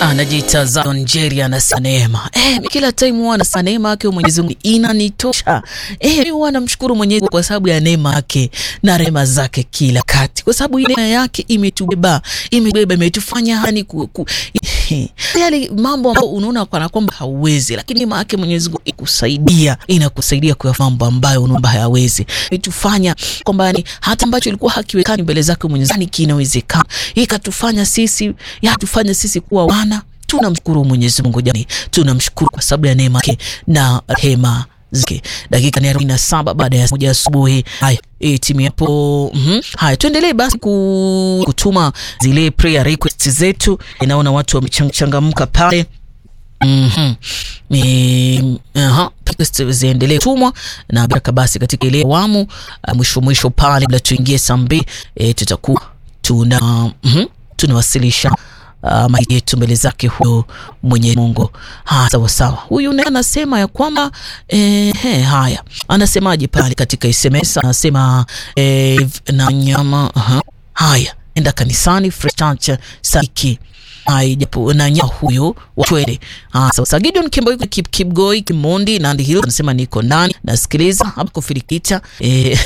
anajiita Zion Jerry anasema neema. Eh, kila time huwa anasema neema yake Mwenyezi Mungu inanitosha. Eh, mimi huwa namshukuru Mwenyezi Mungu kwa sababu ya neema yake na rehema zake kila kati. Kwa sababu ile neema yake imetubeba, imetubeba, imetufanya hani ku, ku yale mambo ambayo unaona kana kwamba hauwezi, lakini neema yake Mwenyezi Mungu ikusaidia, inakusaidia kwa mambo ambayo unaomba hayawezi. Imetufanya kwamba ni hata ambacho ilikuwa hakiwekani mbele zake Mwenyezi Mungu kinawezekana. Ikatufanya sisi, yatufanya sisi kuwa wana tunamshukuru Mwenyezi Mungu jamani, tunamshukuru kwa sababu ya neema yake na rehema zake. Dakika ni arobaini na saba baada ya moja asubuhi. Haya, e, timu yapo. mm-hmm. Haya, tuendelee basi ku, kutuma zile prayer requests zetu. Inaona watu wamechangamka pale. Mm-hmm. Ni aha, ziendelee tumwa na baraka basi katika ile awamu uh, mwisho mwisho pale, bila tuingie saa mbili e, tutakuwa tuna mm-hmm, tunawasilisha Uh, maji yetu mbele zake huyo Mwenyezi Mungu. Ha, sawa sawa. Huyu naye anasema ya kwamba eh, he, haya anasemaje pale katika SMS anasema eh, na nyama uh, haya enda kanisani Fresh Church Saiki japo na nyama huyo watwele. Ah, sawa sawa. Gideon Kimboi Kip Kipgoi Kimondi Nandi Hill anasema niko ndani nasikiliza hapo kufirikita eh,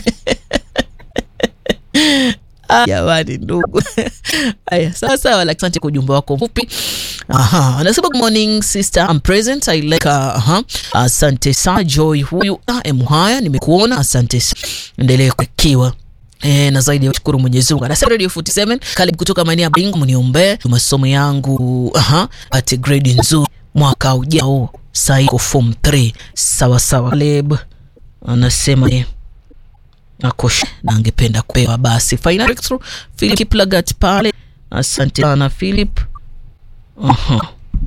Jamani ndugu. Aya, sawa sawa, lakini asante kwa ujumbe wako mfupi. Aha, anasema good morning sister, I'm present. I like aha. Asante sana Joy huyu. Ah, emuhaya nimekuona. Asante sana. Endelee kukiwa. E, na zaidi ya kushukuru Mwenyezi Mungu. Anasema Radio 47 karibu kutoka maeneo ya Bingu, mniombee masomo yangu aha, pate grade nzuri mwaka ujao. Sasa iko form 3. Sawa sawa. Caleb anasema ni akosha na angependa kupewa basi final breakthrough Philip Kiplagat pale. Asante sana Philip. uh-huh.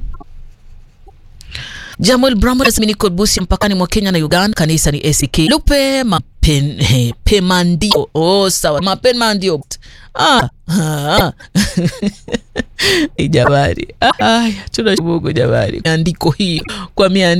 Jamuel Brambo nasema niko Busia mpakani mwa Kenya na Uganda. Kanisa ni ACK Lupe mapen he, pemandio. Oh, sawa mapemandio. Ah, ah. Jamani, haya tunashukuru jamani, andiko hii kwa miandiko